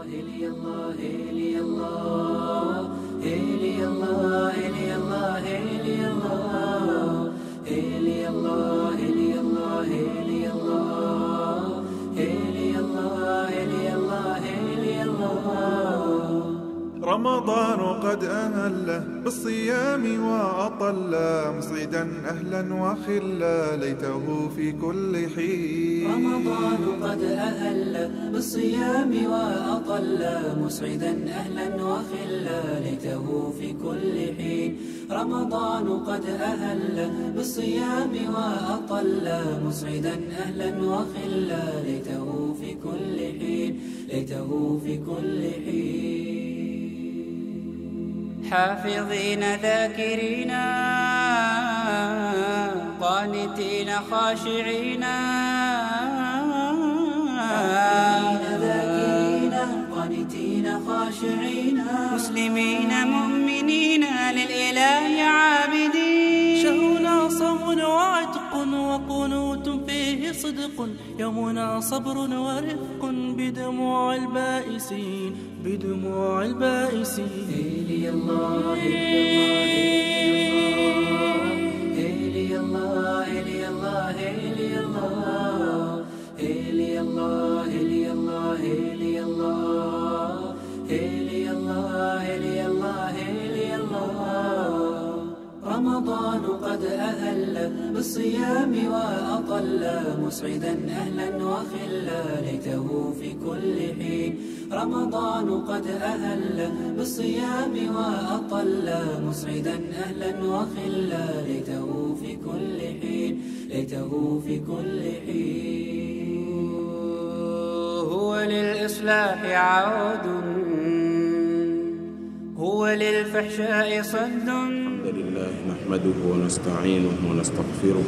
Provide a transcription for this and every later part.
رمضان قد أهل بالصيام وأطل مسعدا أهلا وخلا ليته في كل حين رمضان قد أهل بالصيام وأطل مسعدا أهلا وخلا ليته في كل حين رمضان قد أهل بالصيام وأطل مسعدا أهلا وخلا ليته في كل حين ليته في كل حين حافظين ذاكرين قانتين خاشعين ذاكرين قانتين خاشعين مسلمين مؤمنين للإله عابدين شهرنا صوم وعتق وقنوت فيه صدق يومنا صبر ورفق بدموع البائسين بدموع البائسين هيلي الله هيلي الله هيلي الله هيلي الله هيلي الله هيلي الله هيلي الله هيلي الله هيلي الله هيلي الله رمضان قد أهل بالصيام وأطل مسعدا أهلا وخلا ليته في كل حين رمضان قد أهل بالصيام وأطل مسعدا أهلا وخلا ليته في كل حين ليته في كل حين هو للإصلاح عود هو للفحشاء صد الحمد لله نحمده ونستعينه ونستغفره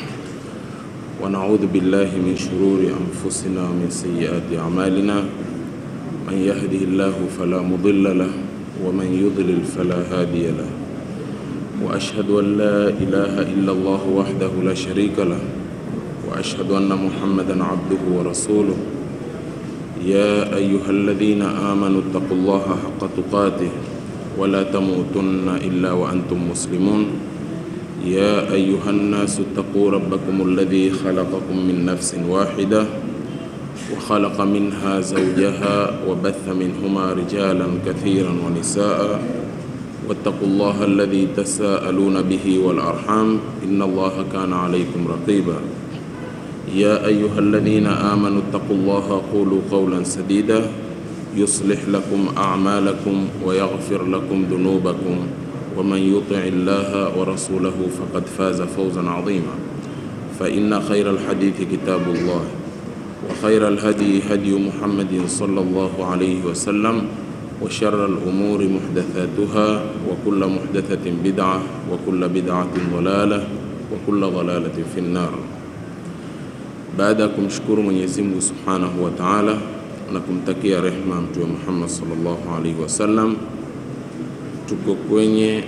ونعوذ بالله من شرور أنفسنا ومن سيئات أعمالنا من يهده الله فلا مضل له ومن يضلل فلا هادي له وأشهد أن لا إله إلا الله وحده لا شريك له وأشهد أن محمدا عبده ورسوله يا أيها الذين آمنوا اتقوا الله حق تقاته ولا تموتن إلا وأنتم مسلمون يا أيها الناس اتقوا ربكم الذي خلقكم من نفس واحدة وخلق منها زوجها وبث منهما رجالا كثيرا ونساء واتقوا الله الذي تساءلون به والأرحام إن الله كان عليكم رقيبا يا أيها الذين آمنوا اتقوا الله قولوا قولا سديدا يصلح لكم أعمالكم ويغفر لكم ذنوبكم ومن يطع الله ورسوله فقد فاز فوزا عظيما فإن خير الحديث كتاب الله وخير الهدي هدي محمد صلى الله عليه وسلم وشر الأمور محدثاتها وكل محدثة بدعة وكل بدعة ضلالة وكل ضلالة في النار baada ya kumshukuru Mwenyezi Mungu Subhanahu wa Ta'ala na kumtakia rehma Mtume Muhammad sallallahu alaihi wasallam, tuko kwenye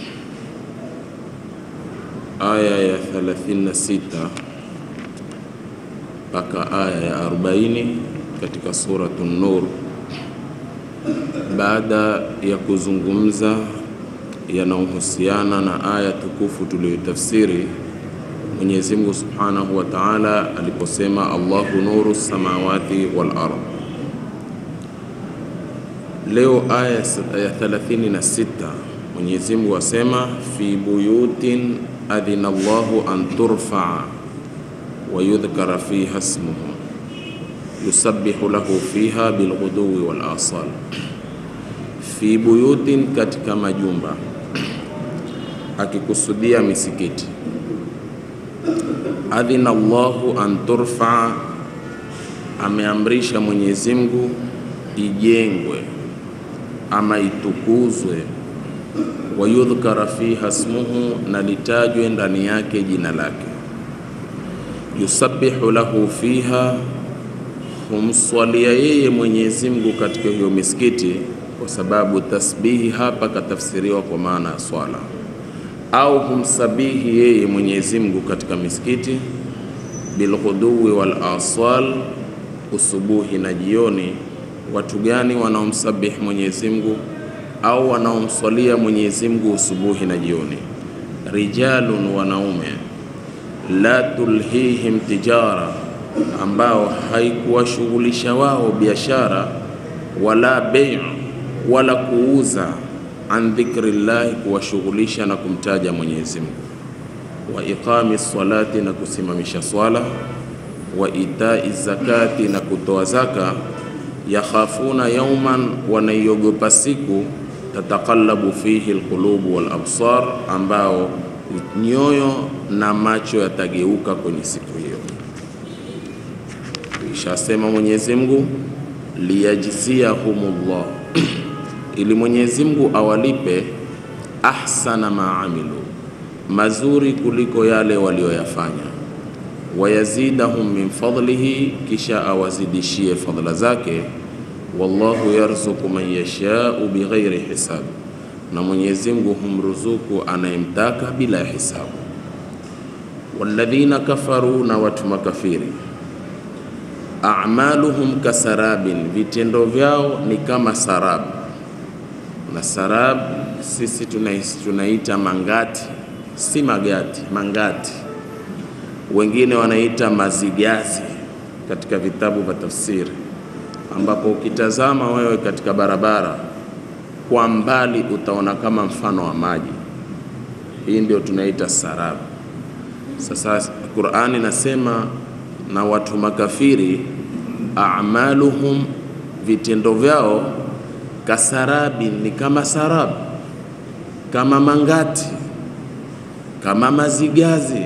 aya ya 36 mpaka aya ya 40 katika suratu Nur, baada ya kuzungumza yanayohusiana na aya tukufu tuliyotafsiri Mwenyezi Mungu Subhanahu wa Ta'ala aliposema Allahu nuru samawati wal ard. Leo aya ya 36 Mwenyezi Mungu asema fi buyutin adhina Allahu an turfa wa yudhkara fiha ismuhu yusabbihu lahu fiha bilghuduwi wal asal. Fi buyutin, katika majumba, akikusudia misikiti adhina Allahu an turfa, ameamrisha Mwenyezi Mungu ijengwe ama itukuzwe, wa yudhkara fiha smuhu, na litajwe ndani yake jina lake. Yusabbihu lahu fiha, humswalia yeye Mwenyezi Mungu katika hiyo misikiti, kwa sababu tasbihi hapa katafsiriwa kwa maana ya swala au humsabihi yeye Mwenyezi Mungu katika misikiti bilghuduwi wal asal, usubuhi na jioni, watu gani wanaomsabihi Mwenyezi Mungu au wanaomswalia Mwenyezi Mungu usubuhi na jioni. Rijalun, wanaume, la tulhihim tijara, ambao haikuwashughulisha wao biashara, wala bei, wala kuuza, an dhikrillahi, kuwashughulisha na kumtaja Mwenyezi Mungu, wa iqami salati, na kusimamisha swala, wa itai zakati, na kutoa zaka yakhafuna yauman, wanaiogopa siku tataqallabu fihi alqulubu wal absar, ambao nyoyo na macho yatageuka kwenye siku hiyo. Ishasema Mwenyezi Mungu liyajziyahumullah, ili Mwenyezi Mungu awalipe ahsana ma amilu, mazuri kuliko yale walioyafanya wayazidahum min fadlihi, kisha awazidishie fadla zake. Wallahu yarzuku man yashau bighairi hisab, na Mwenyezi Mungu humruzuku anayemtaka bila ya hisabu. Walladhina kafaru, na watu makafiri, a'maluhum kasarabin, vitendo vyao ni kama sarab. Na sarab sisi tunais- tunaita mangati, si magati, mangati wengine wanaita mazigazi katika vitabu vya tafsiri, ambapo ukitazama wewe katika barabara kwa mbali utaona kama mfano wa maji. Hii ndio tunaita sarabu. Sasa Qur'ani nasema na watu makafiri, a'maluhum, vitendo vyao kasarabi, ni kama sarabu, kama mangati, kama mazigazi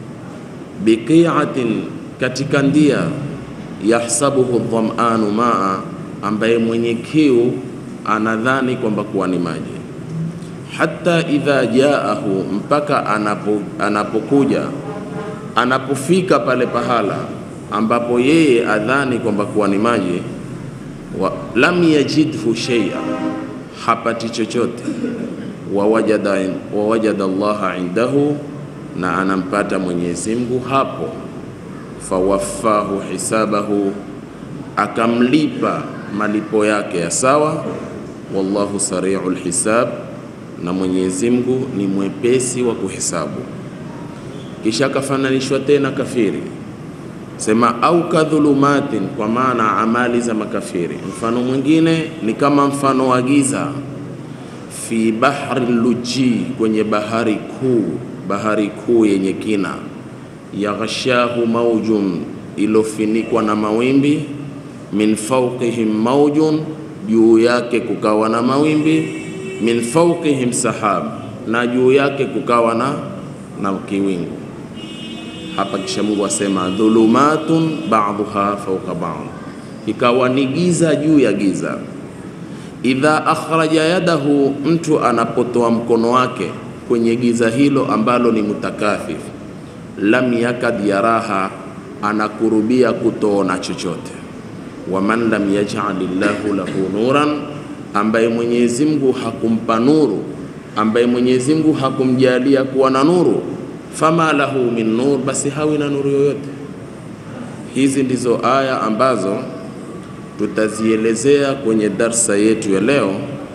biqiatin katika ndia yahsabuhu dhamanu maa, ambaye mwenye kiu anadhani kwamba kuwa ni maji. Hata idha jaahu, mpaka anapo, anapokuja anapofika pale pahala ambapo yeye adhani kwamba kuwa ni maji, wa, lam yajidhu shay'a, hapati chochote, wawajada wawajada Allaha indahu na anampata Mwenyezi Mungu hapo, fawaffahu hisabahu, akamlipa malipo yake ya sawa. Wallahu sari'ul hisab, na Mwenyezi Mungu ni mwepesi wa kuhesabu. Kisha akafananishwa tena kafiri, sema au kadhulumatin, kwa maana amali za makafiri. Mfano mwingine ni kama mfano wa giza, fi bahri luji, kwenye bahari kuu bahari kuu yenye kina, yaghshahu maujun, ilofinikwa na mawimbi, min fawqihim maujun, juu yake kukawa na mawimbi, min fawqihim sahab, na juu yake kukawa na, na kiwingu. Hapa kisha Mungu asema dhulumatun ba'dhuha fawqa ba'd, ikawa ni giza juu ya giza. Idha akhraja yadahu, mtu anapotoa mkono wake kwenye giza hilo ambalo ni mutakathif, lam yakad yaraha, anakurubia kutoona chochote. Waman lam yaj'al llahu lahu nuran, ambaye Mwenyezi Mungu hakumpa nuru, ambaye Mwenyezi Mungu hakumjalia kuwa na nuru, fama lahu min nur, basi hawi na nuru yoyote. Hizi ndizo aya ambazo tutazielezea kwenye darsa yetu ya leo.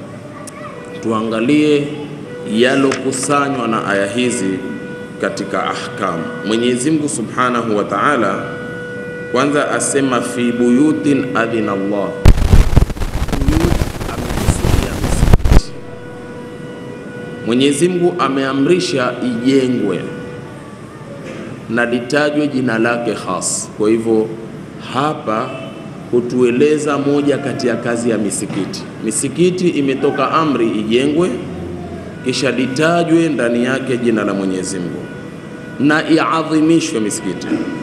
Tuangalie yalokusanywa na aya hizi katika ahkam. Mwenyezi Mungu Subhanahu wa Ta'ala kwanza asema fi buyutin adhina Allah. Buyut amekusudia msikiti. Mwenyezi Mungu ameamrisha ijengwe na litajwe jina lake khas. Kwa hivyo hapa hutueleza moja kati ya kazi ya misikiti. Misikiti imetoka amri ijengwe kisha litajwe ndani yake jina la Mwenyezi Mungu na iadhimishwe misikiti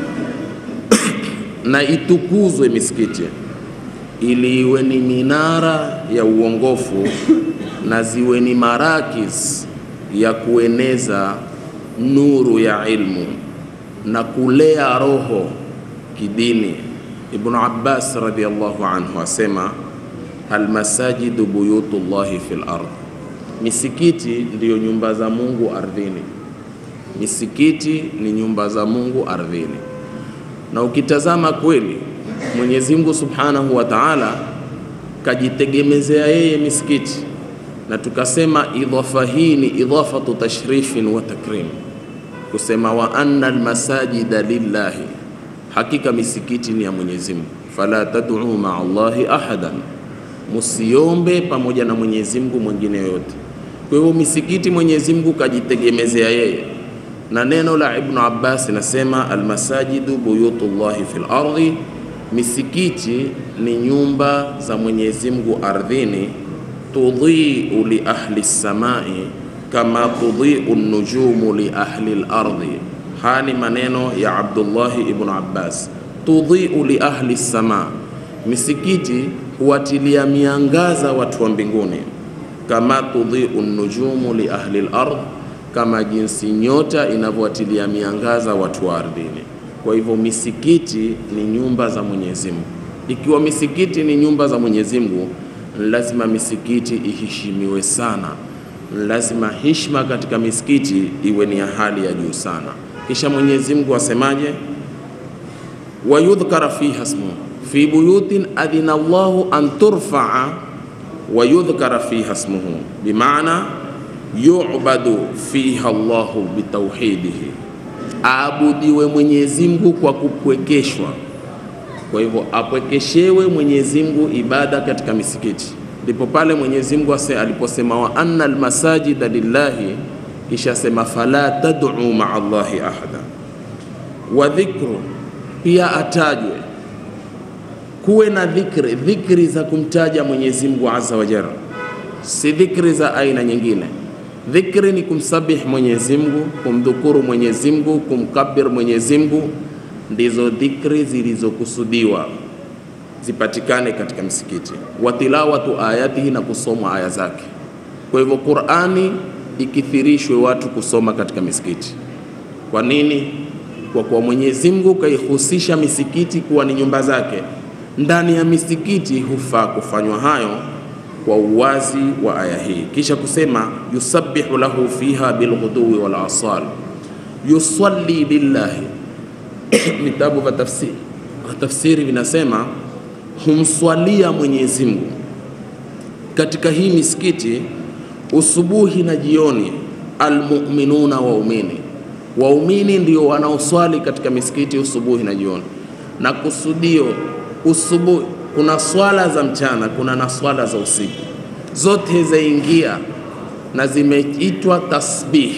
na itukuzwe misikiti ili iwe ni minara ya uongofu na ziwe ni marakis ya kueneza nuru ya ilmu na kulea roho kidini. Ibnu Abbas radhiyallahu anhu asema almasajidu buyutullahi fil ardh Misikiti ndiyo nyumba za Mungu ardhini. Misikiti ni nyumba za Mungu ardhini, na ukitazama kweli Mwenyezi Mungu Subhanahu wa Ta'ala kajitegemezea yeye misikiti, na tukasema idhafa hii ni idhafatu tashrifin wa takrim, kusema wa anna almasajida lillahi, hakika misikiti ni ya Mwenyezi Mungu, fala tad'u ma'a Allahi ahadan, musiombe pamoja na Mwenyezi Mungu mwingine yoyote. Kwa hivyo misikiti Mwenyezi Mungu kajitegemezea yeye, na neno la Ibn Abbas nasema almasajidu buyutullahi fil ardi, misikiti ni nyumba za Mwenyezi Mungu ardhini, tudhiu li ahli samai kama tudhiu nujumu li ahli al-ardi. Haya ni maneno ya Abdullahi ibn Abbas. Tudhiu li ahli sama, misikiti huwatilia miangaza watu wa mbinguni, kama tudhiu nujumu li ahli al-ard, kama jinsi nyota inavyowatilia miangaza watu wa ardhini. Kwa hivyo misikiti ni nyumba za Mwenyezi Mungu. Ikiwa misikiti ni nyumba za Mwenyezi Mungu, lazima misikiti iheshimiwe sana, lazima heshima katika misikiti iwe ni ya hali ya juu sana. Kisha Mwenyezi Mungu asemaje? wayudhkara fiha smuhu fi buyutin adhina Allahu an turfaa wa yudhkara fiha smuhu, bimaana yu'badu fiha Allahu bitauhidihi, aabudiwe Mwenyezi Mungu kwa kupwekeshwa. Kwa hivyo apwekeshewe Mwenyezi Mungu ibada katika misikiti. Ndipo pale Mwenyezi Mungu ase aliposema wa anna almasajida lillahi, kisha sema fala tad'u ma'a Allahi ahada. Wa dhikru pia atajwe, kuwe na dhikri, dhikri za kumtaja Mwenyezi Mungu azza wa jalla, si dhikri za aina nyingine. Dhikri ni kumsabih Mwenyezi Mungu, kumdhukuru Mwenyezi Mungu, kumkabir Mwenyezi Mungu, ndizo dhikri zilizokusudiwa zipatikane katika msikiti. Wa tilawatu ayatihi, na kusomwa aya zake. Kwa hivyo Qur'ani ikithirishwe watu kusoma katika misikiti. Kwa nini? Kwa kuwa Mwenyezi Mungu kaihusisha misikiti kuwa ni nyumba zake. Ndani ya misikiti hufaa kufanywa hayo kwa uwazi wa aya hii, kisha kusema yusabbihu lahu fiha bilghuduwi wal asal, yusalli lillahi. Vitabu vya tafsiri tafsiri vinasema humswalia Mwenyezi Mungu katika hii misikiti usubuhi na jioni, almuminuna, waumini waumini ndio wanaoswali katika misikiti usubuhi na jioni, na kusudio usubuhi kuna swala za mchana, kuna na swala za usiku, zote zaingia na zimeitwa tasbih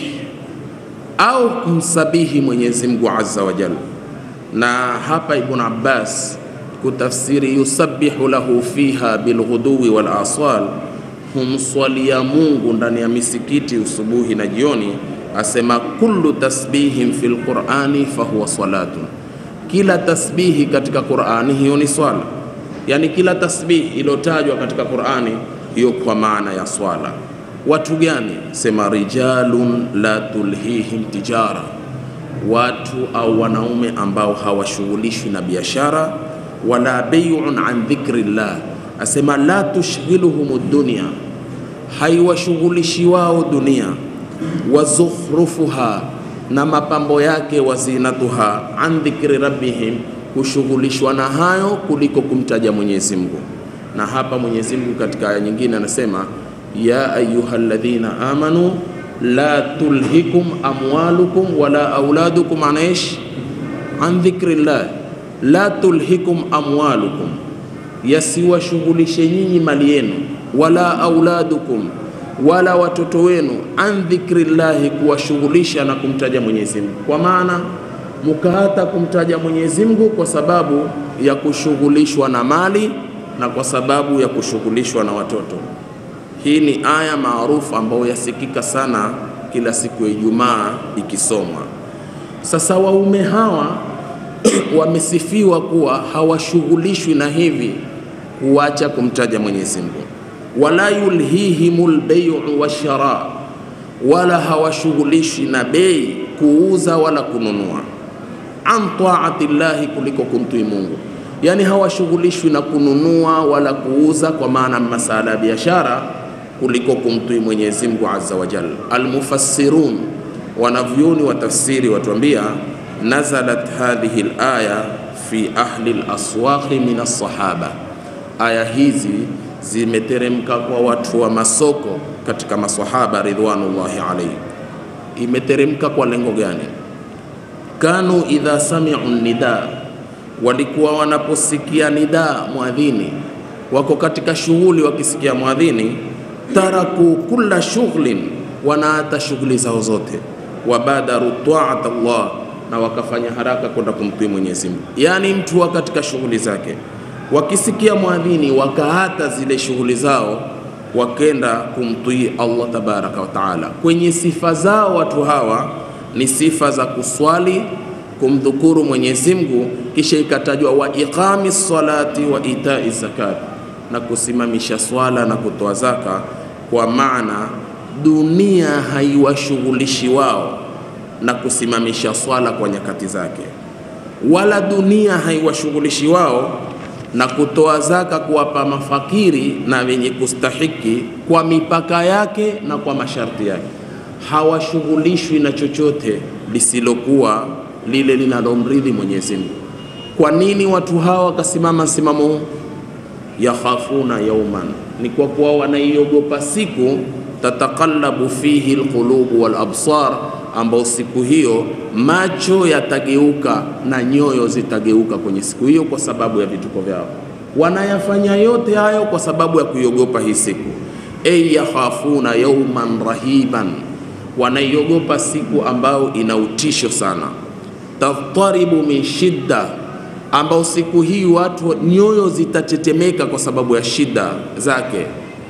au kumsabihi Mwenyezi Mungu azza wa jalla. Na hapa Ibn Abbas kutafsiri yusabbihu lahu fiha bilghuduwi wal aswal, humswalia Mungu ndani ya misikiti usubuhi na jioni, asema kullu tasbihin fil qur'ani fahuwa salatun, kila tasbihi katika Qur'ani hiyo ni swala yani kila tasbih iliyotajwa katika Qur'ani hiyo kwa maana ya swala. Watu gani? Sema rijalun la tulhihim tijara, watu au wanaume ambao hawashughulishwi na biashara, wala bai'un an dhikrillah, asema la tushghiluhum dunya, haiwashughulishi wao dunia, wa zukhrufuha, na mapambo yake, wa zinatuha, an dhikri rabbihim kushughulishwa na hayo kuliko kumtaja Mwenyezi Mungu. Na hapa Mwenyezi Mungu katika aya nyingine anasema ya ayyuhalladhina amanu la tulhikum amwalukum wala auladukum anaish an dhikrillah, la tulhikum amwalukum, yasiwashughulishe nyinyi mali yenu, wala auladukum, wala watoto wenu, an dhikrillahi, kuwashughulisha na kumtaja Mwenyezi Mungu, kwa maana mkaata kumtaja Mwenyezi Mungu kwa sababu ya kushughulishwa na mali na kwa sababu ya kushughulishwa na watoto. Hii ni aya maarufu ambayo yasikika sana kila siku ya Ijumaa ikisomwa. Sasa waume hawa wamesifiwa kuwa hawashughulishwi na hivi kuacha kumtaja Mwenyezi Mungu, wala yulhihimul bai'u washara, wala hawashughulishwi na bei, kuuza wala kununua an taati llahi, kuliko kumtii Mungu. Yani hawashughulishwi na kununua wala kuuza, kwa maana masala ya biashara, kuliko kumtii Mwenyezi Mungu azza wa jalla. Almufassirun, wanavyoni wa tafsiri watuambia, nazalat hadhihi alaya fi ahli alaswaqi min alsahaba, aya hizi zimeteremka kwa watu wa masoko katika maswahaba ridwanullahi alaihim. Imeteremka kwa lengo gani? Kanu idha samiu nida, walikuwa wanaposikia nida mwadhini, wako katika shughuli, wakisikia mwadhini, taraku kulla shughlin, wanaata shughuli zao zote, wabadaru taat Allah, na wakafanya haraka kwenda kumtii Mwenyezi Mungu. Yaani mtu wa katika shughuli zake wakisikia mwadhini wakaata zile shughuli zao wakenda kumtii Allah tabaraka wa taala. Kwenye sifa zao watu hawa ni sifa za kuswali, kumdhukuru Mwenyezi Mungu, kisha ikatajwa wa iqami salati wa itai zakat, na kusimamisha swala na kutoa zaka, kwa maana dunia haiwashughulishi wao na kusimamisha swala kwa nyakati zake, wala dunia haiwashughulishi wao na kutoa zaka kuwapa mafakiri na wenye kustahiki kwa mipaka yake na kwa masharti yake. Hawashughulishwi na chochote lisilokuwa lile linalomridhi Mwenyezi Mungu. Kwa nini watu hawa wakasimama msimamo huu? Yakhafuna yauman, ni kwa kuwa wanaiogopa siku tataqallabu fihi alqulubu wal absar, ambao siku hiyo macho yatageuka na nyoyo zitageuka kwenye siku hiyo kwa sababu ya vituko vyao. Wanayafanya yote hayo kwa sababu ya kuiogopa hii siku. Ay yakhafuna yauman rahiban, wanaiogopa siku ambayo ina utisho sana. Taftaribu min shidda, ambao siku hii watu nyoyo zitatetemeka kwa sababu ya shida zake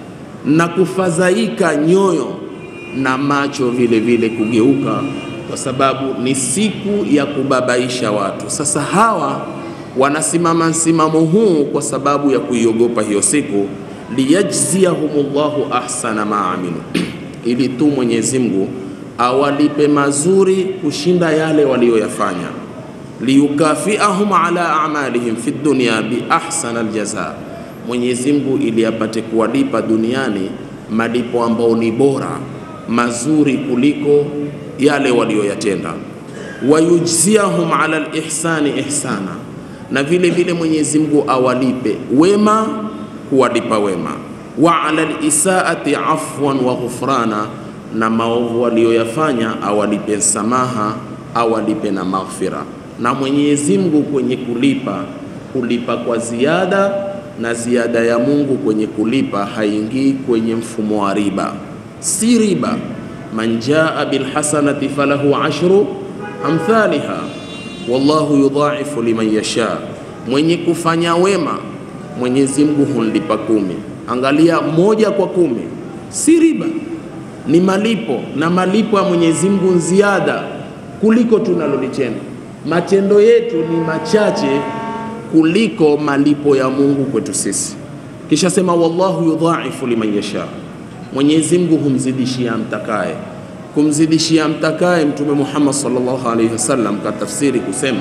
na kufadhaika nyoyo na macho vile vile kugeuka, kwa sababu ni siku ya kubabaisha watu. Sasa hawa wanasimama msimamo huu kwa sababu ya kuiogopa hiyo siku, liyajziyahumullahu ahsana ma amilu, ili tu Mwenyezi Mungu awalipe mazuri kushinda yale waliyoyafanya, liyukafiahum ala amalihim fi dunya bi ahsana aljaza Mwenyezi Mungu ili apate kuwalipa duniani malipo ambao ni bora mazuri kuliko yale walioyatenda. Wayujziahum ala alihsani ihsana, na vile vile Mwenyezi Mungu awalipe wema kuwalipa wema. Wa ala alisaati afwan wa ghufrana, na maovu walioyafanya awalipe msamaha, awalipe na maghfira. Na Mwenyezi Mungu kwenye kulipa kulipa kwa ziada na ziada ya Mungu kwenye kulipa haingii kwenye mfumo wa riba, si riba. man jaa bilhasanati falahu ashru amthaliha wallahu yudhaifu liman yasha, mwenye kufanya wema Mwenyezi Mungu humlipa kumi. Angalia, moja kwa kumi, si riba, ni malipo, na malipo ya Mwenyezi Mungu ziada kuliko tunalolitenda. Matendo yetu ni machache kuliko malipo ya Mungu kwetu sisi. Kisha sema wallahu yudhaifu liman yasha, Mwenyezi Mungu humzidishia mtakaye. Kumzidishia mtakaye, Mtume Muhammad sallallahu alaihi wasallam katafsiri kusema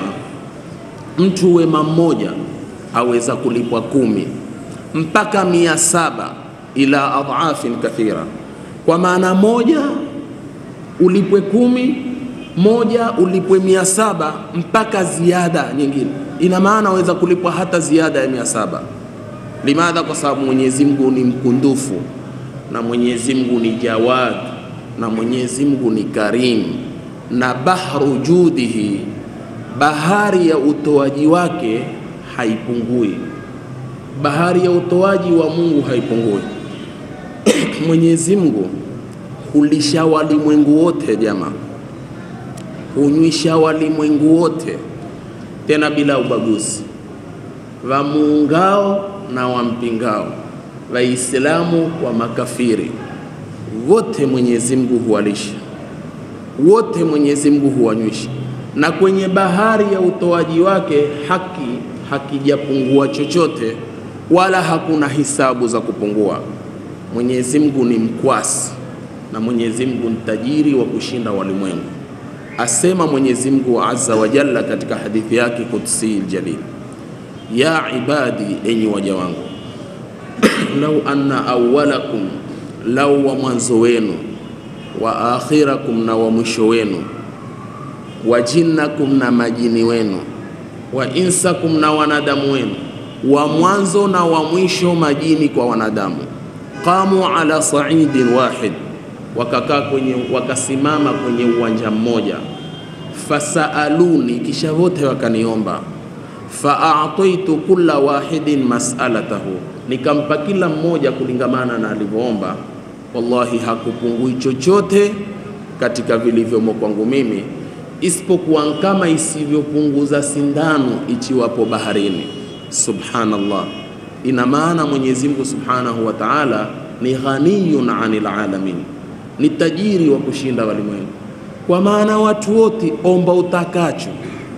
mtu wema mmoja aweza kulipwa kumi mpaka mia saba ila adhafin kathira, kwa maana moja ulipwe kumi, moja ulipwe mia saba mpaka ziada nyingine ina maana waweza kulipwa hata ziada ya mia saba. Limadha? Kwa sababu Mwenyezi Mungu ni mkundufu na Mwenyezi Mungu ni jawad na Mwenyezi Mungu ni karim, na bahru judihi, bahari ya utoaji wake haipungui. Bahari ya utoaji wa Mungu haipungui. Mwenyezi Mungu hulisha walimwengu wote, jamaa, hunywisha walimwengu wote tena bila ubaguzi, wamuungao na wampingao, Waislamu kwa makafiri, wote Mwenyezi Mungu huwalisha, wote Mwenyezi Mungu huwanywisha, na kwenye bahari ya utoaji wake haki hakijapungua chochote, wala hakuna hisabu za kupungua. Mwenyezi Mungu ni mkwasi na Mwenyezi Mungu ni tajiri wa kushinda walimwengu. Asema Mwenyezi Mungu azza wa jalla katika hadithi yake kudsi aljalil, ya ibadi, enyi waja wangu, lau anna awwalakum, lau wa mwanzo wenu, wa akhirakum, na wa mwisho wenu, wa jinnakum, na majini wenu, wa insakum, na wanadamu wenu, wa mwanzo na wa mwisho majini kwa wanadamu. Qamu ala saidin wahid, wakakaa kwenye, wakasimama kwenye uwanja mmoja. Fasaaluni, kisha wote wakaniomba. Faataitu kulla wahidin mas'alatahu, nikampa kila mmoja kulingamana na alivyoomba. Wallahi hakupungui chochote katika vilivyomo kwangu mimi isipokuwa kama isivyopunguza sindano ichiwapo baharini. Subhanallah, ina maana Mwenyezi Mungu Subhanahu wa Ta'ala ni ghaniyun anil alamin, ni tajiri wa kushinda walimwengu. Kwa maana watu wote omba utakacho,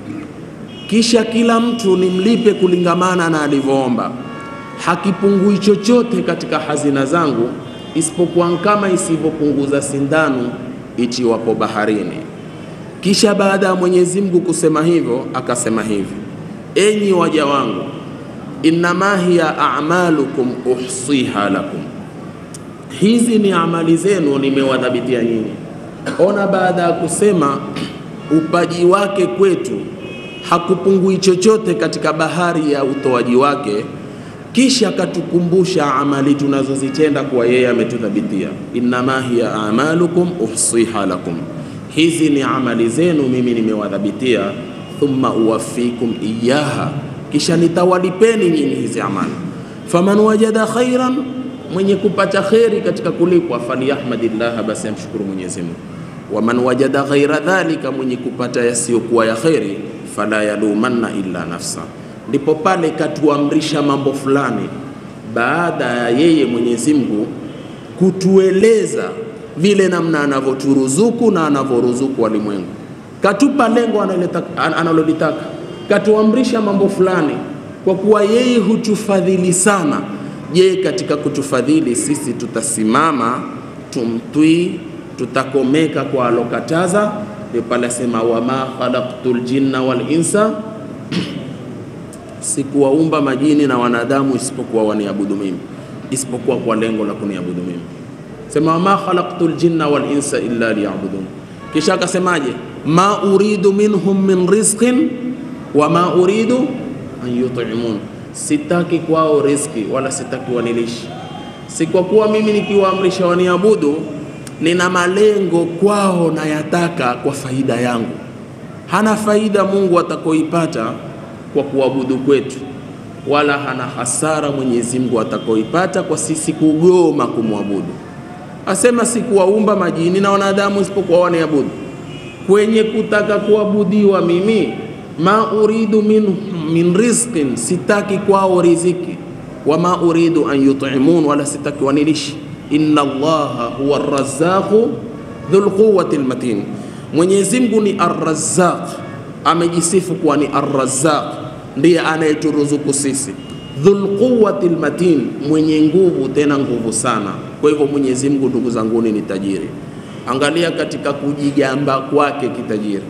kisha kila mtu nimlipe kulingamana na alivyoomba, hakipungui chochote katika hazina zangu isipokuwa kama isivyopunguza sindano ichiwapo baharini. Kisha baada ya Mwenyezi Mungu kusema hivyo, akasema hivi: enyi waja wangu, innama hiya a'malukum uhsiha lakum, hizi ni amali zenu nimewadhabitia nyinyi. Ona, baada ya kusema upaji wake kwetu hakupungui chochote katika bahari ya utoaji wake, kisha akatukumbusha amali tunazozitenda kuwa yeye ametudhabitia, innama hiya a'malukum uhsiha lakum hizi ni amali zenu mimi nimewadhabitia, thumma uwafikum iyaha, kisha nitawalipeni nyinyi hizi amali. Faman wajada khairan, mwenye kupata kheri katika kulipwa, falyahmadillah, basi amshukuru Mwenyezi Mungu. Waman wajada ghaira dhalika, mwenye kupata yasiyokuwa ya kheri, fala yalumanna illa nafsa. Ndipo pale katuamrisha mambo fulani, baada ya yeye Mwenyezi Mungu kutueleza vile namna anavyoturuzuku na anavyoruzuku walimwengu. Katupa lengo analolitaka, katuamrisha mambo fulani, kwa kuwa yeye hutufadhili sana. Je, katika kutufadhili sisi tutasimama tumtwii, tutakomeka kwa alokataza? Ndio pale asema wama khalaqtul jinna wal insa, sikuwaumba majini na wanadamu isipokuwa waniabudu mimi, isipokuwa kwa lengo la kuniabudu mimi sema wama khalaqtu ljinna wal insa illa liyabudun. Kisha akasemaje? ma uridu minhum min rizqin wama uridu an yut'imun, sitaki kwao riziki wala sitaki wanilishi. Si kwa kuwa mimi nikiwaamrisha waniabudu nina malengo kwao na yataka kwa faida yangu. Hana faida Mungu atakoipata kwa kuabudu kwetu, wala hana hasara Mwenyezi Mungu atakoipata kwa sisi kugoma kumwabudu asema sikuwaumba majini na wanadamu isipokuwa waniabudu. Kwenye kutaka kuabudiwa mimi, ma uridu min, min rizqin, sitaki kwao riziki, wama uridu an yut'imun, wala sitaki wanilishi. Inna Allaha huwa arrazzaqu dhul quwwati almatin, Mwenyezi Mungu ni arrazzaq, amejisifu kuwa ni arrazzaq, ndiye anayeturuzuku sisi dhul quwwati almatin, mwenye nguvu tena nguvu sana. Kwa hivyo Mwenyezi Mungu, ndugu zanguni, ni tajiri. Angalia katika kujigamba kwake kitajiri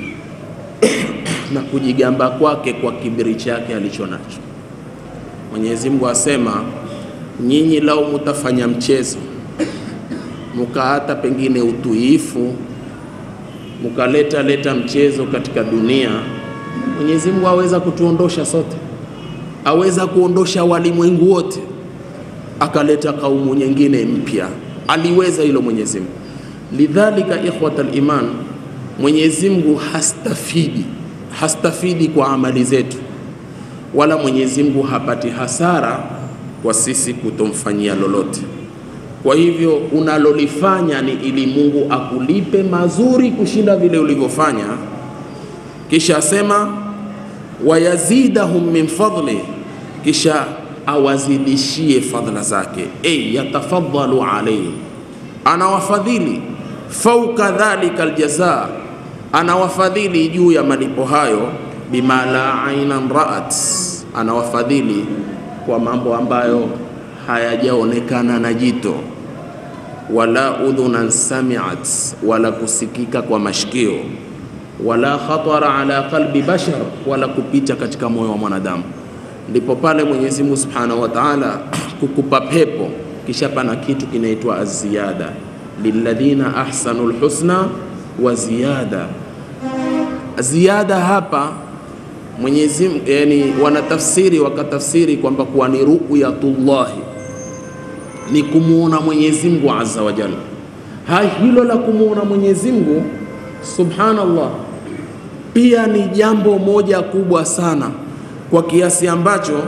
na kujigamba kwake kwa kibiri chake alicho nacho. Mwenyezi Mungu asema, nyinyi lau mutafanya mchezo mukaata pengine utuifu mukaleta leta mchezo katika dunia, Mwenyezi Mungu aweza kutuondosha sote aweza kuondosha walimwengu wote akaleta kaumu nyingine mpya. Aliweza hilo Mwenyezi Mungu. Lidhalika ikhwata liman, Mwenyezi Mungu hastafidi hastafidi kwa amali zetu, wala Mwenyezi Mungu hapati hasara kwa sisi kutomfanyia lolote. Kwa hivyo unalolifanya ni ili Mungu akulipe mazuri kushinda vile ulivyofanya, kisha asema wayazidahum min fadli kisha awazidishie fadhila zake, ay yatafadhalu alayhi, anawafadhili fauka dhalika aljaza, anawafadhili juu ya malipo hayo, bima la ainan raat, anawafadhili kwa mambo ambayo hayajaonekana na jito, wala udhunan samiat, wala kusikika kwa mashikio, wala khatara ala qalbi bashar, wala kupita katika moyo wa mwanadamu ndipo pale Mwenyezi Mungu Subhanahu wa Ta'ala kukupa pepo, kisha pana kitu kinaitwa aziyada, lilladhina ahsanul husna wa ziyada. Ziada hapa Mwenyezi Mungu yani, wanatafsiri wakatafsiri kwamba kuwa ni ru'yatullahi, ni kumwona Mwenyezi Mungu azza wa jalla. Ha, hilo la kumwona Mwenyezi Mungu subhanallah, pia ni jambo moja kubwa sana kwa kiasi ambacho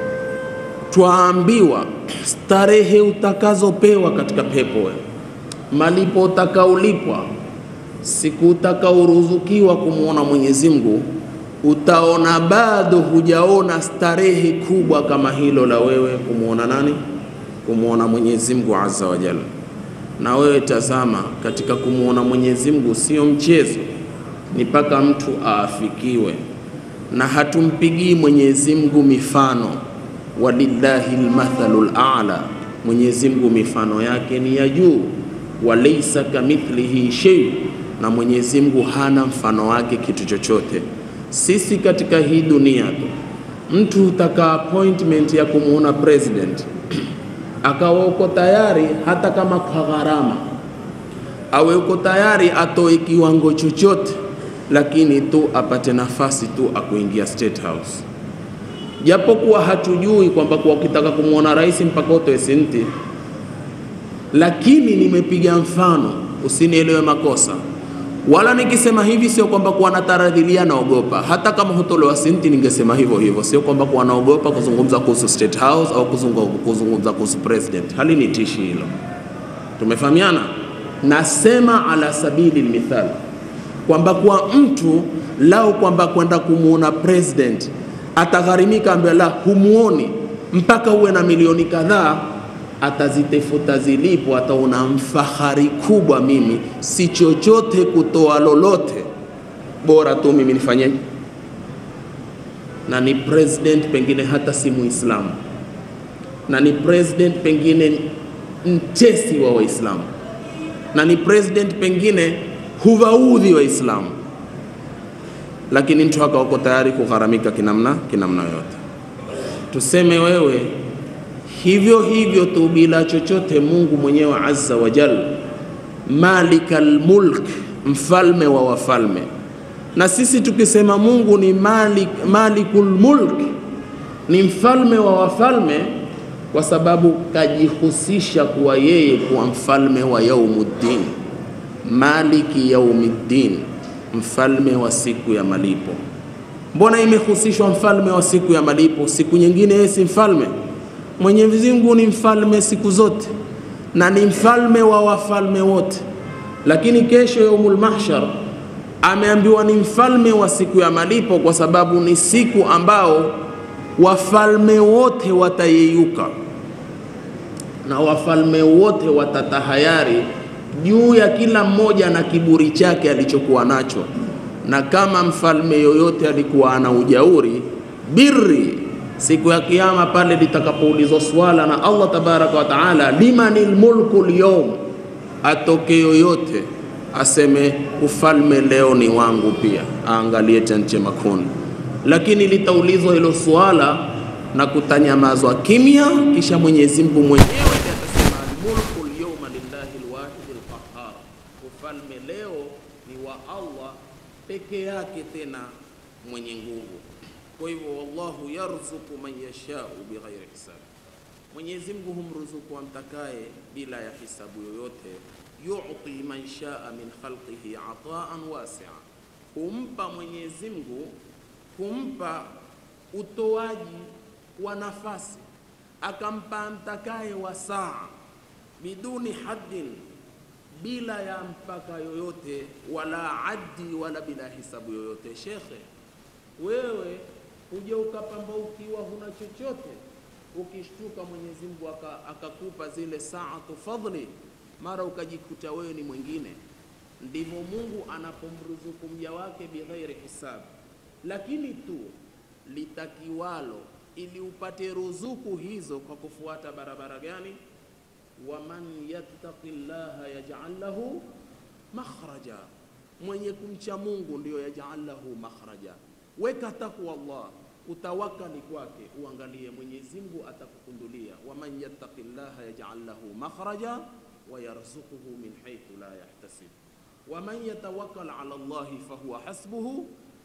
twaambiwa starehe utakazopewa katika pepo, malipo utakaolipwa, siku utakaoruzukiwa kumwona Mwenyezi Mungu, utaona bado hujaona starehe kubwa kama hilo la wewe kumwona nani? Kumwona Mwenyezi Mungu azza wa jalla. Na wewe tazama, katika kumwona Mwenyezi Mungu sio mchezo, ni mpaka mtu aafikiwe, na hatumpigii Mwenyezi Mungu mifano walillahi lmathalu lala, Mwenyezi Mungu mifano yake ni ya juu. Walaisa kamithlihi shay, na Mwenyezi Mungu hana mfano wake kitu chochote. Sisi katika hii dunia tu, mtu hutaka appointment ya kumwona president akawa uko tayari hata kama kwa gharama, awe uko tayari atoe kiwango chochote, lakini tu apate nafasi tu akuingia State House japokuwa hatujui kwamba kwa ukitaka kumwona rais mpaka utoe senti, lakini nimepiga mfano, usinielewe makosa. Wala nikisema hivi sio kwamba kuwa nataradhilia naogopa. Hata kama hutolewa senti, ningesema hivyo hivyo, sio kwamba kuwa naogopa kuzungumza kuhusu State House au kuzungu- kuzungumza kuhusu president. Halinitishi hilo, tumefahamiana. Nasema ala sabili lmithal kwamba kwa mtu lao kwamba kwenda kumwona president atagharimika ambaye la humuoni mpaka uwe na milioni kadhaa, atazitafuta zilipo, ataona mfahari kubwa, mimi si chochote kutoa lolote, bora tu mimi nifanyeje, na ni president pengine hata si Muislamu, na ni president pengine mtesi wa Waislamu, na ni president pengine huwaudhi Waislamu lakini mtu haka uko tayari kugharamika kinamna kinamna yote. Tuseme wewe hivyo hivyo tu bila chochote, Mungu mwenyewe azza wa jalla, malikal mulk, mfalme wa wafalme. Na sisi tukisema Mungu ni malik, malikul mulk, ni mfalme wa wafalme, kwa sababu kajihusisha kuwa yeye kuwa mfalme wa yaumuddin, maliki yaumiddin mfalme wa siku ya malipo. Mbona imehusishwa mfalme wa siku ya malipo? Siku nyingine yeye si mfalme? Mwenyezi Mungu ni mfalme siku zote na ni mfalme wa wafalme wote, lakini kesho yaumul mahshar ameambiwa ni mfalme wa siku ya malipo, kwa sababu ni siku ambao wafalme wote watayeyuka na wafalme wote watatahayari juu ya kila mmoja na kiburi chake alichokuwa nacho, na kama mfalme yoyote alikuwa ana ujauri birri, siku ya Kiyama pale litakapoulizwa swala na Allah tabaraka wa taala, limanil mulku lyawm, atoke yoyote aseme ufalme leo ni wangu pia, aangalie chanche makundi. Lakini litaulizwa hilo swala na kutanyamazwa kimya, kisha Mwenyezi Mungu mwenyewe ndiye atasema almulku lyawma lillahi lwahidi lqahar, ufalme leo ni wa Allah peke yake, tena mwenye nguvu. Kwa hivyo, wallahu yarzuku man yashau bighairi hisab, Mwenyezi Mungu humruzuku amtakaye bila ya hisabu yoyote. Yuti man shaa min khalqihi ataan wasia, humpa Mwenyezi Mungu kumpa utoaji wa nafasi, akampa amtakaye wasaa biduni haddin, bila ya mpaka yoyote, wala addi, wala bila hisabu yoyote. Shekhe, wewe uje ukapambaukiwa huna chochote, ukishtuka Mwenyezi Mungu aka- akakupa zile saatu fadhli, mara ukajikuta wewe ni mwingine. Ndivyo Mungu anapomruzuku mja wake bighairi hisabu, lakini tu litakiwalo ili upate ruzuku hizo kwa kufuata barabara gani? waman yattaqi llaha yaj'al lahu makhraja, mwenye kumcha Mungu ndiyo yaj'al lahu makhraja. Weka takwa Allah, utawakali kwake, uangalie Mwenyezi Mungu atakukundulia. waman yattaqi llaha yaj'al lahu makhraja wa yarzuquhu min haythu la yahtasib waman yatawakkal ala Allahi fahuwa hasbuhu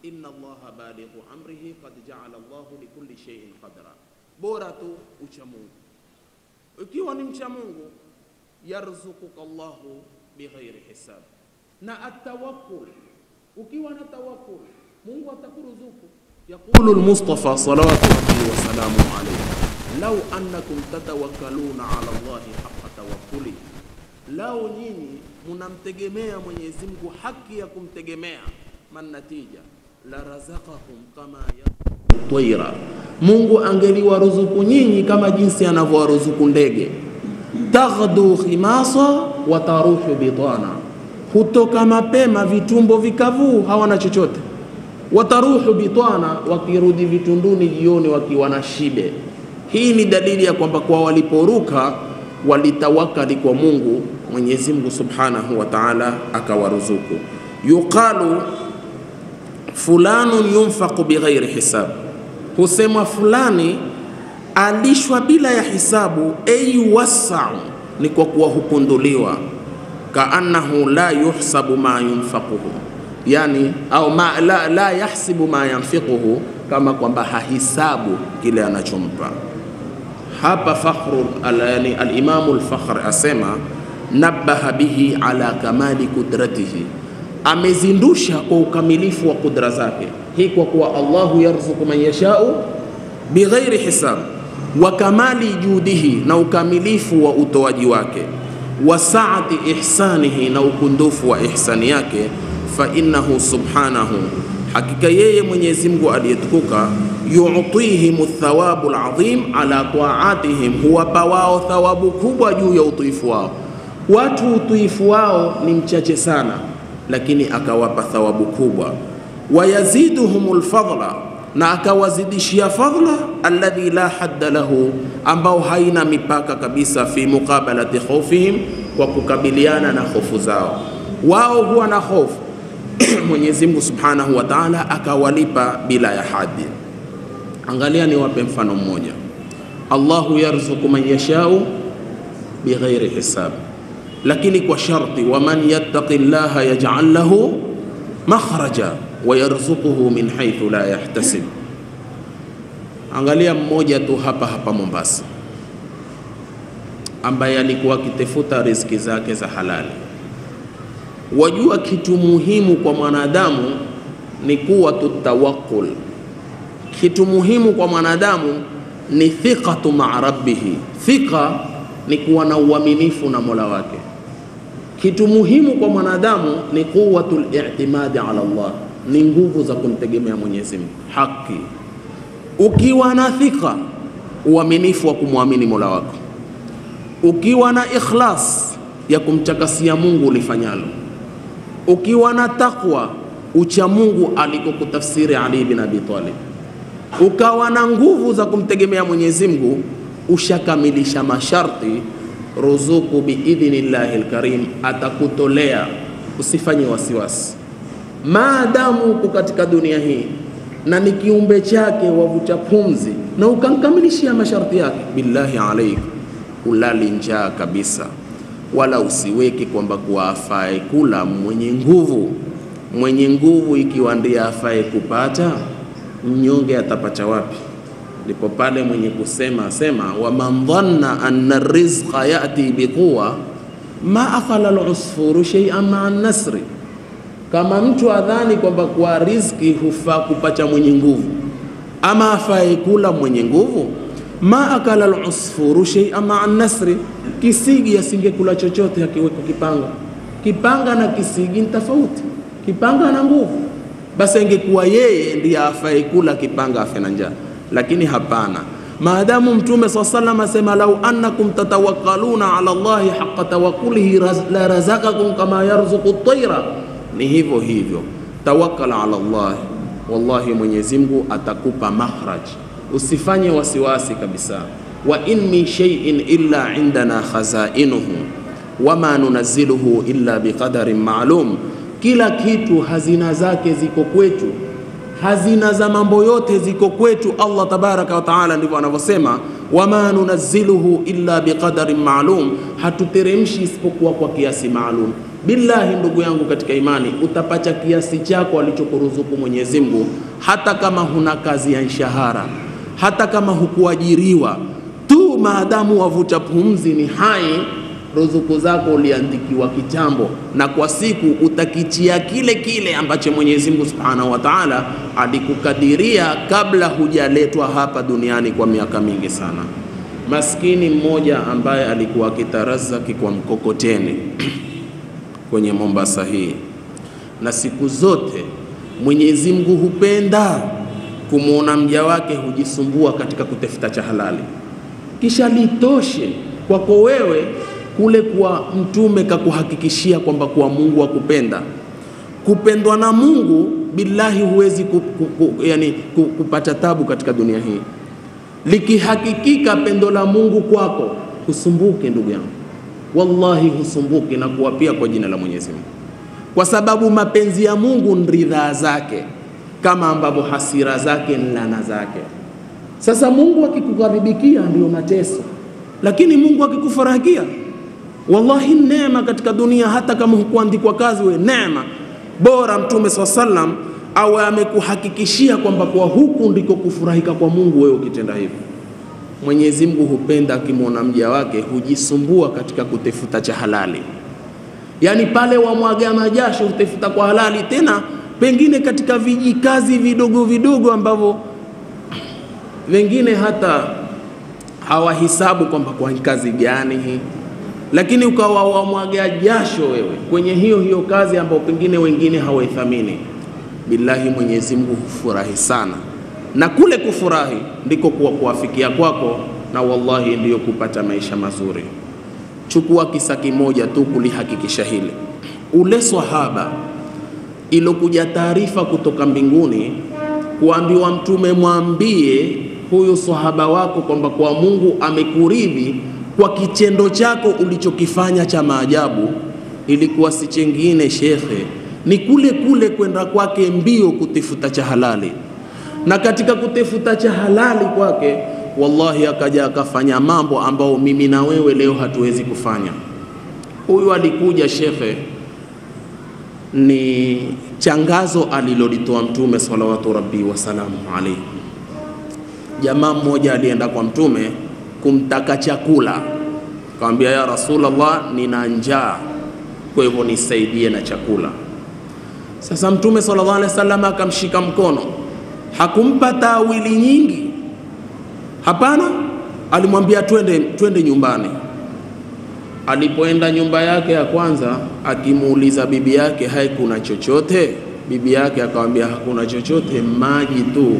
inna allaha balighu amrihi qad jaala llahu likulli shay'in qadra, bora tu ucha Mungu. Ukiwa ni mcha Mungu, yarzukuka llahu bighairi hisab, na atawakkul, ukiwa na tawakkul Mungu atakuruzuku. Yaqulu al-Mustafa salawatu rabbi wa salamuhu alayhi law annakum tatawakkaluna ala Allahi haqqa tawakkuli, lao nyinyi munamtegemea Mwenyezi Mungu haki ya kumtegemea, man natija la razaqakum kama yarzuqu twaira, Mungu angeliwaruzuku nyinyi kama jinsi anavyowaruzuku ndege. Taghdu khimasa wa taruhu bitana, hutoka mapema vitumbo vikavu, hawana chochote wataruhu bitwana, wakirudi vitunduni jioni wakiwa na shibe. Hii ni dalili ya kwamba kwa waliporuka walitawakali kwa Mungu, Mwenyezi Mungu Subhanahu wa Ta'ala akawaruzuku. Yuqalu fulanun yunfaqu bighairi hisab, husemwa fulani alishwa bila ya hisabu. Ay wasau, ni kwa kuwa hukunduliwa. Kaannahu la yuhsabu ma yunfaquhu yani au ma, la, la yahsibu ma yanfiquhu, kama kwamba hahisabu kile anachompa. Hapa fakhru al, yani alimamu al-Fakhr asema nabaha bihi ala kamali kudratihi, amezindusha kwa ukamilifu wa kudra zake. Hii kwa kuwa Allahu yarzuku man yashau bighairi hisab, wa kamali judihi, na ukamilifu wa utoaji wake, wa saati ihsanihi, na ukundufu wa ihsani yake fa innahu subhanahu, hakika yeye Mwenyezi Mungu aliyetukuka, yu'tihim thawabu alazim ala taatihim, huwapa wao thawabu kubwa juu ya utiifu wao. Watu utiifu wao ni mchache sana, lakini akawapa thawabu kubwa. Wayaziduhum lfadla, na akawazidishia fadla alladhi la hadda lahu, ambao haina mipaka kabisa, fi muqabalati khawfihim, kwa kukabiliana na hofu zao. Wao huwa na hofu Mwenyezi Mungu Subhanahu wa Ta'ala akawalipa bila ya hadi. Angalia, niwape mfano mmoja. Allahu yarzuku man yashau bighairi hisab, lakini kwa sharti, waman yattaqi llaha yaj'al lahu makhraja wa yarzuquhu min haythu la yahtasib. Angalia mmoja tu hapa hapa Mombasa, ambaye alikuwa akitafuta riziki zake za halali Wajua, kitu muhimu kwa mwanadamu ni kuwa tutawakul. Kitu muhimu kwa mwanadamu ni thiqatu maa rabbihi. Thiqa ni kuwa na uaminifu na mola wake. Kitu muhimu kwa mwanadamu ni quwatul i'timadi ala Allah, ni nguvu za kumtegemea Mwenyezi Mungu. Haki, ukiwa na thiqa, uaminifu wa kumwamini mola wako, ukiwa na ikhlas ya kumtakasia Mungu ulifanyalo ukiwa na takwa ucha Mungu alikokutafsiri Ali bin Abi Talib, ukawa na nguvu za kumtegemea Mwenyezi Mungu, ushakamilisha masharti, ruzuku biidhnillahi lkarim, atakutolea usifanye wasiwasi, maadamu uko katika dunia hii na ni kiumbe chake wavuta pumzi, na ukamkamilishia masharti yake, billahi alaik, ulali njaa kabisa wala usiweke kwamba kuwa afae kula mwenye nguvu. Mwenye nguvu ikiwa ndiye afae kupata, mnyonge atapata wapi? Ndipo pale mwenye kusema sema, waman dhanna anna rizqa yati biquwa ma akhala lusfuru shay'an maa nasri, kama mtu adhani kwamba kwa riziki hufaa kupata mwenye nguvu ama afae kula mwenye nguvu ma akala lusfuru shay'an maa nasri, kisigi asingekula chochote akiweka kipanga. Kipanga na kisigi ni tofauti, kipanga na nguvu. Basi ingekuwa yeye ndiye afae kula kipanga afe na njaa, lakini hapana. Maadamu Mtume swalla sallam asema lau annakum tatawakkaluna ala Allahi haqqa tawakkulihi la razaqakum kama yarzuqu at-tayra, ni hivyo hivyo. Tawakkal ala Allah, wallahi Mwenyezi Mungu atakupa makhraj Usifanye wasiwasi kabisa. wa in min shay'in illa indana khazainuhu wama nunazziluhu illa biqadarin ma'lum, kila kitu hazina zake ziko kwetu, hazina za mambo yote ziko kwetu. Allah tabaraka wa taala ndivyo anavyosema, wama nunazziluhu illa biqadarin ma'lum, hatuteremshi isipokuwa kwa kiasi maalum. billahi ndugu yangu katika imani utapata kiasi chako alichokuruzuku Mwenyezi Mungu, hata kama huna kazi ya mshahara, hata kama hukuajiriwa tu, maadamu wavuta pumzi ni hai, ruzuku zako uliandikiwa kitambo, na kwa siku utakichia kile kile ambacho Mwenyezi Mungu Subhanahu wa Ta'ala alikukadiria kabla hujaletwa hapa duniani kwa miaka mingi sana. Maskini mmoja ambaye alikuwa akitarazaki kwa mkokoteni kwenye Mombasa hii, na siku zote Mwenyezi Mungu hupenda kumwona mja wake hujisumbua katika kutafuta cha halali, kisha litoshe kwako wewe kule kwa mtume kakuhakikishia kwamba kuwa Mungu akupenda. Kupendwa na Mungu billahi, huwezi ku, ku, ku, yani, ku, kupata tabu katika dunia hii. Likihakikika pendo la Mungu kwako, husumbuke ndugu yangu, wallahi husumbuki na kuwapia kwa jina la Mwenyezi Mungu, kwa sababu mapenzi ya Mungu ni ridhaa zake, kama ambavyo hasira zake ni laana zake. Sasa Mungu akikukaribikia ndio mateso, lakini Mungu akikufurahikia wallahi neema katika dunia. Hata kama hukuandikwa kazi, we neema bora. Mtume swalla sallam awe amekuhakikishia kwamba kwa huku ndiko kufurahika kwa Mungu, wewe ukitenda hivyo. Mwenyezi Mungu hupenda akimwona mja wake hujisumbua katika kutafuta cha halali, yaani pale wamwaga majasho utafuta kwa halali, tena pengine katika vijikazi vidogo vidogo ambavyo wengine hata hawahisabu kwamba kwa kazi gani hii, lakini ukawa wamwaga jasho wewe kwenye hiyo hiyo kazi ambayo pengine wengine hawaithamini. Billahi, Mwenyezi Mungu hufurahi sana, na kule kufurahi ndiko kuwa kuwafikia kwako, na wallahi ndiyo kupata maisha mazuri. Chukua kisa kimoja tu kulihakikisha hili. Ule swahaba ilokuja taarifa kutoka mbinguni kuambiwa Mtume, mwambie huyu swahaba wako kwamba kwa Mungu amekuridhi kwa kitendo chako ulichokifanya cha maajabu. Ilikuwa si chengine shekhe, ni kule kule kwenda kwake mbio kutafuta cha halali, na katika kutafuta cha halali kwake, wallahi akaja akafanya mambo ambayo mimi na wewe leo hatuwezi kufanya. Huyu alikuja shekhe, ni changazo alilolitoa Mtume salawatu rabbi wasalamu alaihi. Jamaa mmoja alienda kwa Mtume kumtaka chakula, akamwambia ya Rasulullah, nina njaa, kwa hivyo nisaidie na chakula. Sasa Mtume sallallahu alaihi wasallam akamshika mkono, hakumpa tawili nyingi, hapana, alimwambia twende, twende nyumbani. Alipoenda nyumba yake ya kwanza, akimuuliza bibi yake, hai, kuna chochote? Bibi yake akamwambia hakuna chochote, maji tu.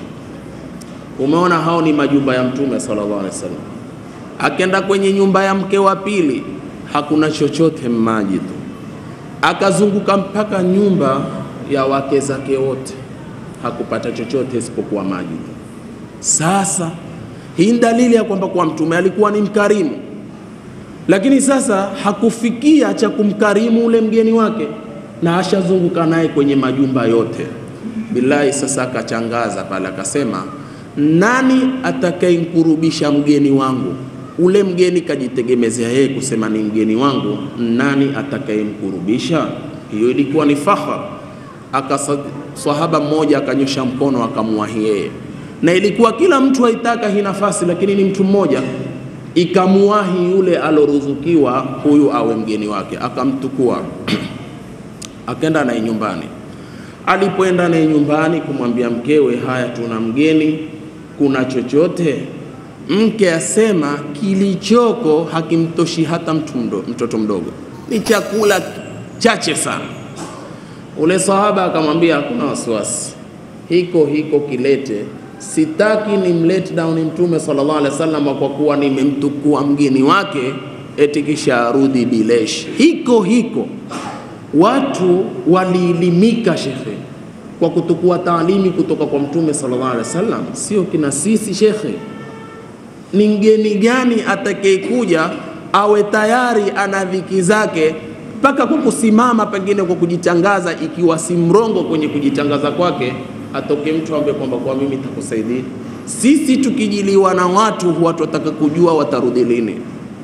Umeona, hao ni majumba ya Mtume sallallahu alaihi wasallam. Akenda kwenye nyumba ya mke wa pili, hakuna chochote, maji tu. Akazunguka mpaka nyumba ya wake zake wote, hakupata chochote isipokuwa maji tu. Sasa hii ni dalili ya kwamba kwa Mtume alikuwa ni mkarimu, lakini sasa hakufikia cha kumkarimu ule mgeni wake, na ashazunguka naye kwenye majumba yote. Billahi, sasa akachangaza pale, akasema nani atakayemkurubisha mgeni wangu? Ule mgeni kajitegemezea yeye kusema ni mgeni wangu, nani atakayemkurubisha? Hiyo ilikuwa ni fakhar. Akasa sahaba mmoja akanyosha mkono akamwahi yeye, na ilikuwa kila mtu haitaka hii nafasi, lakini ni mtu mmoja ikamuwahi yule aloruzukiwa huyu awe mgeni wake, akamtukua akaenda naye nyumbani. Alipoenda naye nyumbani kumwambia mkewe, haya, tuna mgeni kuna chochote? Mke asema kilichoko hakimtoshi hata mtu mdo, mtoto mdogo, ni chakula chache sana. Ule sahaba akamwambia hakuna wasiwasi, hiko hiko kilete, sitaki ni mlet down Mtume sallallahu alaihi wasallam kwa kuwa nimemtukua mgeni wake eti kisha arudi bilesh. Hiko hiko watu waliilimika shekhe kwa kutukua taalimi kutoka kwa Mtume sallallahu alaihi wasallam, sio kina sisi shekhe. Ni mgeni gani atakayekuja awe tayari ana dhiki zake mpaka kwa kusimama pengine kwa kujitangaza, ikiwa si mrongo kwenye kujitangaza kwake, atoke mtu ambaye kwamba kwa mimi nitakusaidia. Sisi tukijiliwa na watu, watu wataka kujua watarudi lini.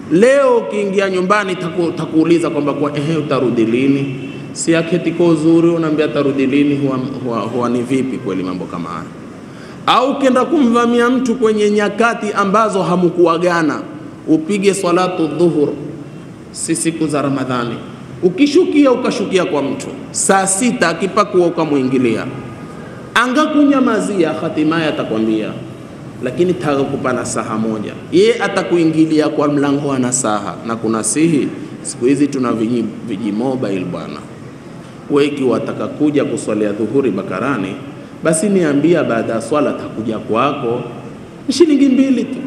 Leo ukiingia nyumbani taku, takuuliza kwamba kwa ehe, utarudi lini? Si aketi kwa uzuri, unaambia atarudi lini? Huwa, huwa, huwa ni vipi kweli mambo kama haya? Au ukienda kumvamia mtu kwenye nyakati ambazo hamkuagana, upige swalatu dhuhur, si siku za Ramadhani, ukishukia ukashukia kwa mtu saa sita, akipakua ukamwingilia, angakunyamazia, hatimaye atakwambia lakini taka kupa nasaha moja, ye atakuingilia kwa mlango wa nasaha na kunasihi. Siku hizi tuna viji, viji mobile bwana, we ikiwa wataka kuja kuswalia dhuhuri Bakarani, basi niambia baada ya swala takuja kwako, shilingi mbili tu,